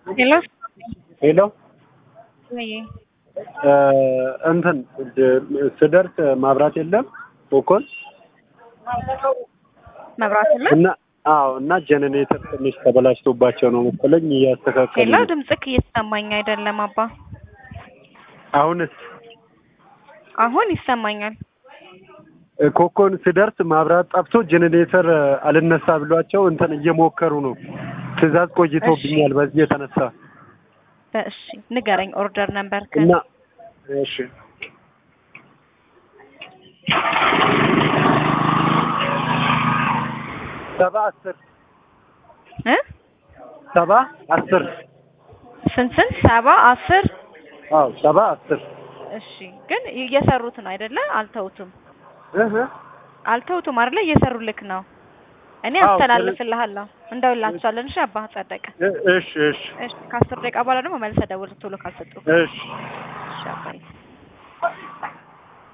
ሄሎ ሄሎ ወይ እንትን ስደርስ ማብራት የለም ኮኮን መብራት የለም። እና አዎ እና ጀነሬተር ትንሽ ተበላሽቶባቸው ነው መሰለኝ እያስተካከሉ ሄሎ ነው። ድምፅክ እየተሰማኝ አይደለም አባ። አሁንስ አሁን ይሰማኛል። ኮኮን ስደርስ ማብራት ጠፍቶ ጀነሬተር አልነሳ ብሏቸው እንትን እየሞከሩ ነው። ትዕዛዝ ቆይቶብኛል በዚህ የተነሳ እሺ ንገረኝ ኦርደር ነበር እና እሺ ሰባ አስር እ ሰባ አስር ስንት ስንት ሰባ አስር አዎ ሰባ አስር እሺ ግን እየሰሩት ነው አይደለ? አልተውቱም እህ አልተውቱም አይደለ? እየሰሩልክ ነው። እኔ አዎ፣ አስተላልፍልሃለሁ እንደውላችኋለን። እሺ አባ ጸደቀ። እ- እሺ እሺ እሺ ከአስር ደቂቃ በኋላ ደግሞ መልሰህ ደውል ቶሎ ካልሰጡ እሺ